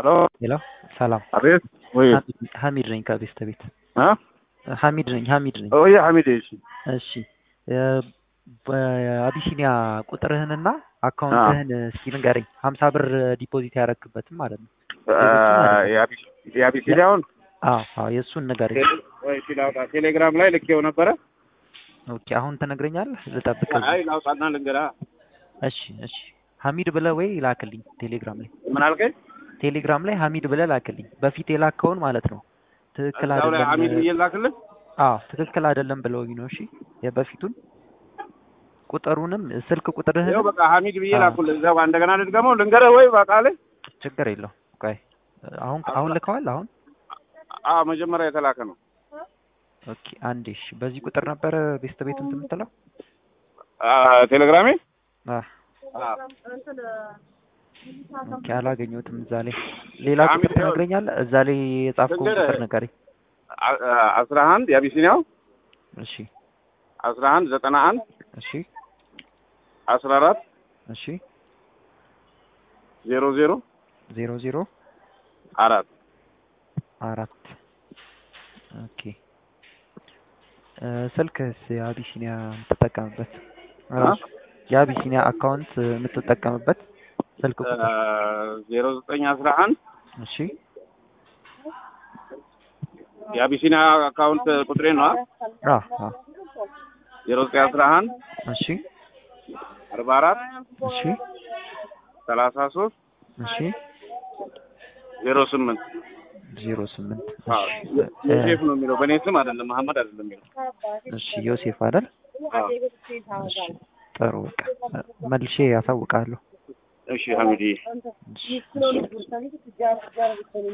ሄሎ ሄሎ ሰላም አቤት ወይ ሀሚድ ነኝ ከቤስተ ቤት አ ሀሚድ ነኝ ሀሚድ ነኝ ወይ ሐሚድ እሺ እሺ በአቢሲኒያ ቁጥርህንና አካውንትህን እስኪ ንገረኝ ሀምሳ ብር ዲፖዚት ያደረግበትም ማለት ነው የአቢሲኒያውን አዎ አዎ የእሱን ንገረኝ ወይ እሺ ላውጣ ቴሌግራም ላይ ልኬው ነበረ ኦኬ አሁን ትነግረኛለህ ልጠብቅህ አይ ላውጣና ልንገራ እሺ እሺ ሀሚድ ብለህ ወይ ላክልኝ ቴሌግራም ላይ ምን አልከኝ ቴሌግራም ላይ ሀሚድ ብለህ ላክልኝ በፊት የላከውን ማለት ነው ትክክል እዛው ላይ ሐሚድ አይደለም ብዬ ላክልህ አዎ ትክክል አይደለም ብለውኝ ነው እሺ የበፊቱን ቁጥሩንም ስልክ ይኸው ቁጥርህን በቃ ሐሚድ ብዬ አዎ። ላኩልህ እዛው እንደገና ልድገመው ልንገርህ ወይ በቃ ላይ ችግር የለው ቆይ አሁን አሁን ልከዋል አሁን አ መጀመሪያ የተላከ ነው ኦኬ አንዴ እሺ በዚህ ቁጥር ነበረ ቤስት ቤት እንትን የምትለው አ ቴሌግራሜ አ አ ኦኬ አላገኘሁትም እዛ ላይ ሌላ ቁጥር ሐሚድ ይኸው- ትነግረኛለህ እዛ ላይ የጻፍከውን ልንገርህ። ቁጥር ንገረኝ አ- አ- አስራ አንድ የአቢሲኒያው እሺ አስራ አንድ ዘጠና አንድ እሺ አስራ አራት እሺ ዜሮ ዜሮ ዜሮ ዜሮ አራት አራት ኦኬ እ ስልክስ የአቢሲኒያ የምትጠቀምበት ራሱ የአቢሲኒያ አካውንት የምትጠቀምበት ስልክ ቁጥር ዜሮ ዘጠኝ አስራ አንድ እሺ የአቢሲኒያ አካውንት ቁጥሬ ነው አ አ ዜሮ ዘጠኝ አስራ አንድ እሺ አርባ አራት እሺ ሰላሳ ሶስት እሺ ዜሮ ስምንት ዜሮ ስምንት አዎ፣ እሺ ዮሴፍ ነው የሚለው በእኔ ስም አይደለም መሐመድ አይደለም የሚለው እሺ ዮሴፍ አይደል አዎ። እሺ ጥሩ በቃ መልሼ ያሳውቃለሁ እሺ ሐሚድዬ እሺ እሺ